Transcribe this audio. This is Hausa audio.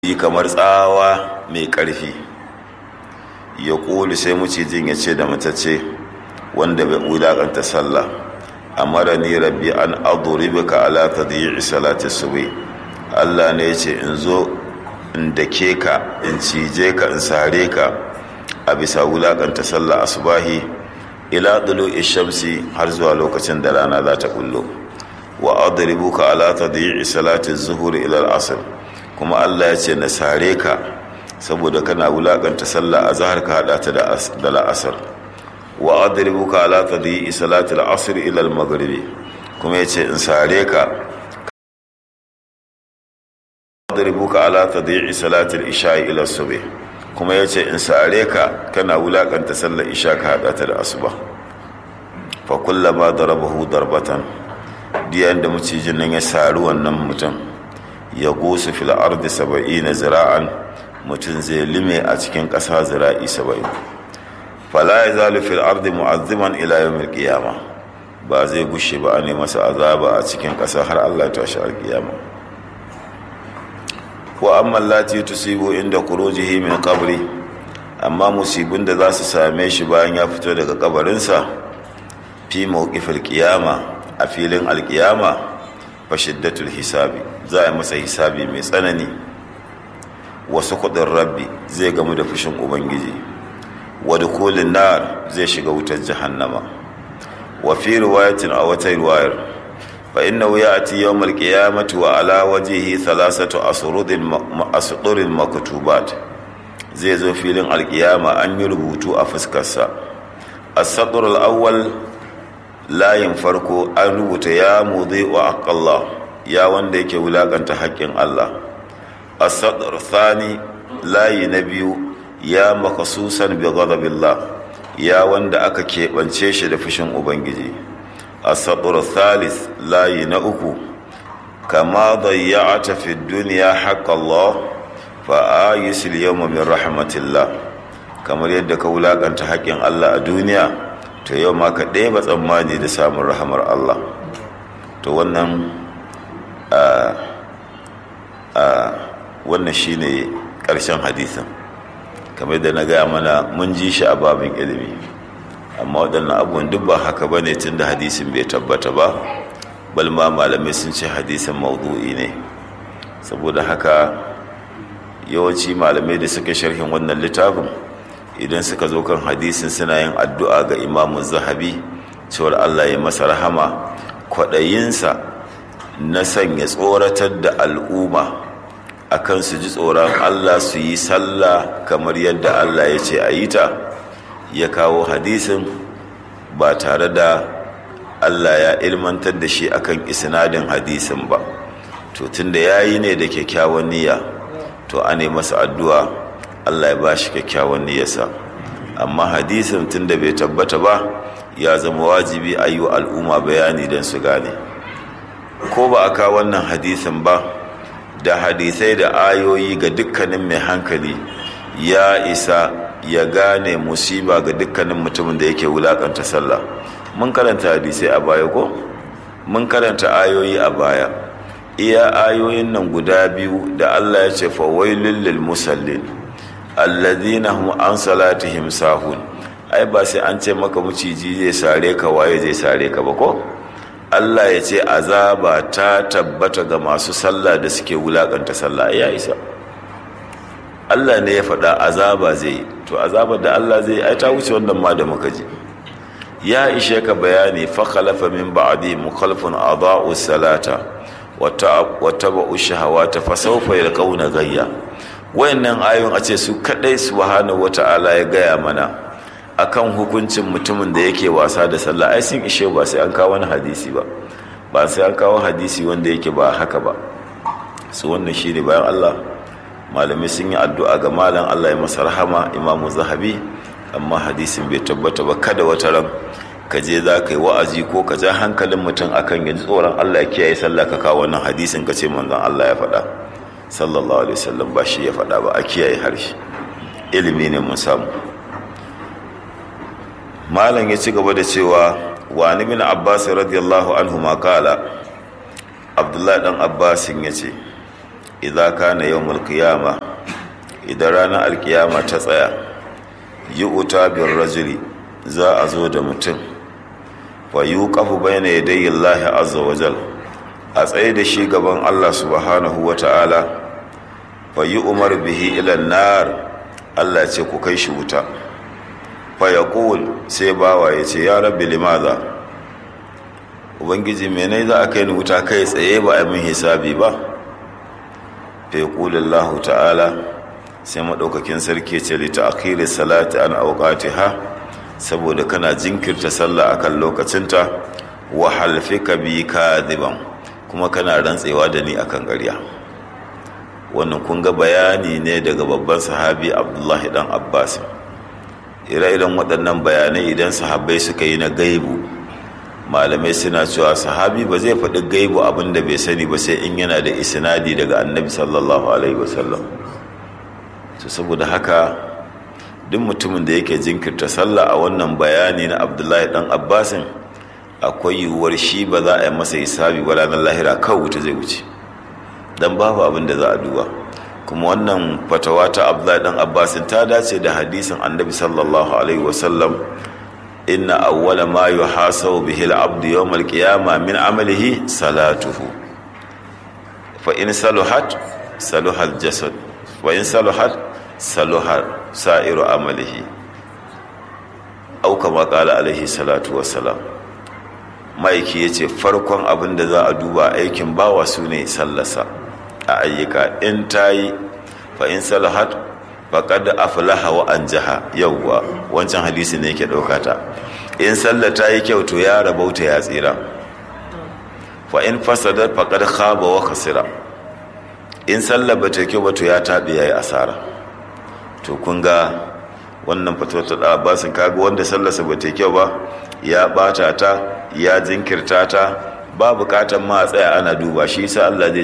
yi kamar tsawa mai ƙarfi ya ƙuli sai mucijin ya ce da matacce wanda bai wulaƙanta sallah amara ni rabbi an aduribaka ala tadyi'i salati subhi Allah ne ya ce in zo in dake ka in cije ka in sare ka a bisa wulaƙanta sallah asubahi ila dulu'i shamsi har zuwa lokacin da rana za ta kullo wa adribuka ala tadyi'i salati zuhuri ila al-asr kuma Allah ya ce na sare ka saboda kana wulakanta sallah a zahar ka hada ta da la'asar wa adribuka ala tadhi'i salati al-asr ila al-maghribi kuma yace in sare ka adribuka ala tadhi'i salati al-isha ila subh kuma yace in sare ka kana wulakanta sallar isha ka hada ta da asuba fa kullama darabahu darbatan diyan da mucijin nan ya sari wannan mutum ya gosu fil ardi saba'ina zira'an mutum zai lime a cikin ƙasa zira'i saba'in fala ya zalu fil ardi mu'azziman ila yawmil qiyama ba zai gushe ba ne masa azaba a cikin ƙasa har Allah ta shi alƙiyama wa amma lati tusibu inda khurujihi min qabri amma musibin da za su same shi bayan ya fito daga kabarinsa fi mawqifil qiyama a filin alƙiyama fa shiddatul hisabi za a masa hisabi mai tsanani wasu kudin rabbi zai gamu da fushin ubangiji wadda kolin nar zai shiga wutar jahannama wa fi riwayatin a wata riwayar fa inna wuya a ti yawon qiyamati wa ala wajihi thalathatu asdurin maktubat zai zo filin alkiyama an yi rubutu a fuskarsa as-sadr al-awwal layin farko an rubuta ya mudhi wa aqallah ya wanda yake wulakanta haƙƙin Allah asadar thani layi na biyu ya makasusan bi ghadabillah ya wanda aka keɓance shi da fushin ubangiji asadar thalith layi na uku kama dayya'ata fi dunya haqqallah fa ayisil yawma min rahmatillah kamar yadda ka wulakanta haƙƙin Allah a duniya to yau ma ka ɗeba tsammani da samun rahamar Allah to wannan wannan shine ƙarshen hadisin kamar da na gaya mana mun ji shi a babin ilimi amma waɗannan abubuwan duk ba haka ba ne tun da hadisin bai tabbata ba balma malamai sun ce hadisin maudu'i ne saboda haka yawanci malamai da suka sharhin wannan littafin idan suka zo kan hadisin suna yin addu'a ga imamun zahabi cewar allah ya masa rahama kwaɗayinsa na sanya tsoratar da al'umma akan su ji tsoron Allah su yi sallah kamar yadda Allah ya ce a yi ta ya kawo hadisin ba tare da Allah ya ilmantar da shi akan isnadin hadisin ba to tunda ya yi ne da kyakkyawan niyya to a ne masa addu'a Allah ya ba shi kyakkyawan niyyarsa amma hadisin tunda bai tabbata ba ya zama wajibi a yi wa al'umma bayani don su gane ko ba a kawo wannan hadisin ba da hadisai da ayoyi ga dukkanin mai hankali ya isa ya gane musiba ga dukkanin mutumin da yake wulakanta sallah mun karanta hadisai a baya ko mun karanta ayoyi a baya iya ayoyin nan guda biyu da Allah ya ce fawailul lil musallin alladhina hum an salatihim sahun ai ba sai an ce maka muciji zai sare ka waye zai sare ka ba ko Allah ya ce azaba ta tabbata ga masu sallah da suke wulakanta sallah ya isa Allah ne ya faɗa azaba zai to azabar da Allah zai ai ta wuce wannan ma da muka ji ya ishe ka bayani fa khalafa min ba'di mukhalafun adaa'u salata wa taba'u shahawata fa sawfa yalqawna gayya wayannan ayoyin a ce su kadai subhanahu wata'ala ya gaya mana akan hukuncin mutumin da yake wasa da sallah ai sun ishe ba sai an kawo wani hadisi ba ba sai an kawo hadisi wanda yake ba haka ba su wannan shi ne bayan Allah malamai sun yi addu'a ga malam Allah ya masa rahama imamu zahabi amma hadisin bai tabbata ba kada wata ran ka je za ka yi wa'azi ko ka ja hankalin mutum akan ya ji tsoron Allah ya kiyaye sallah ka kawo wannan hadisin ka ce manzon Allah ya faɗa sallallahu alaihi wasallam ba shi ya faɗa ba a kiyaye harshe ilimi ne mun samu malam ya ci gaba da cewa wa bin abbas radiyallahu anhu ma kala abdullahi dan abbasin ya ce idza kana yawmul qiyama idan ranar alkiyama ta tsaya yi uta bin rajuli za a zo da mutum fa yuqafu bayna yadayi Allah azza wa jal a tsaye da shi gaban Allah subhanahu wa ta'ala fa yi umar bihi ila nar Allah ce ku kai shi wuta fa yaqul sai bawa ya ce ya rabbi limaza ubangiji menai za a kai ni wuta kai tsaye ba a min hisabi ba fa yaqulu Allah ta'ala sai madaukakin sarki ce li ta'khiri salati an awqatiha saboda kana jinkirta sallah akan lokacinta wa halfika bi kadiban kuma kana rantsewa da ni akan ƙarya wannan kun ga bayani ne daga babban sahabi Abdullahi dan Abbas ire-iren waɗannan bayanai idan sahabbai suka yi na gaibu malamai suna cewa sahabi ba zai faɗi gaibu abin da bai sani ba sai in yana da isnadi daga annabi sallallahu alaihi wasallam to saboda haka duk mutumin da yake jinkirta sallah a wannan bayani na abdullahi dan abbasin akwai yiwuwar shi ba za a yi masa hisabi ba ranar lahira kawai wuta zai wuce dan babu abin da za a duba kuma wannan fatawa ta abdullahi dan abbasin ta dace da hadisin annabi sallallahu alaihi wasallam inna awwala ma yuhasabu bihi al-abdu yawm al-qiyamah min amalihi salatuhu fa in saluhat saluha al-jasad wa in saluhat saluha sa'iru amalihi au kama kala alaihi salatu wassalam maiki yace farkon abin da za a duba aikin bawa su ne sallasa a ayyuka in tayi fa in salahat faqad aflaha wa anjaha yawwa wancan hadisi ne yake dauka ta in sallah ta yi kyau to ya rabauta ya tsira fa in fasadat faqad khaba wa khasira in sallah ba ta kyau ba to ya tabe yayi asara to kun ga wannan fatuwar ta abbasin kaga wanda sallarsa ba ta kyau ba ya bata ta ya jinkirta ta ba bukatan ma a tsaya ana duba shi sa Allah zai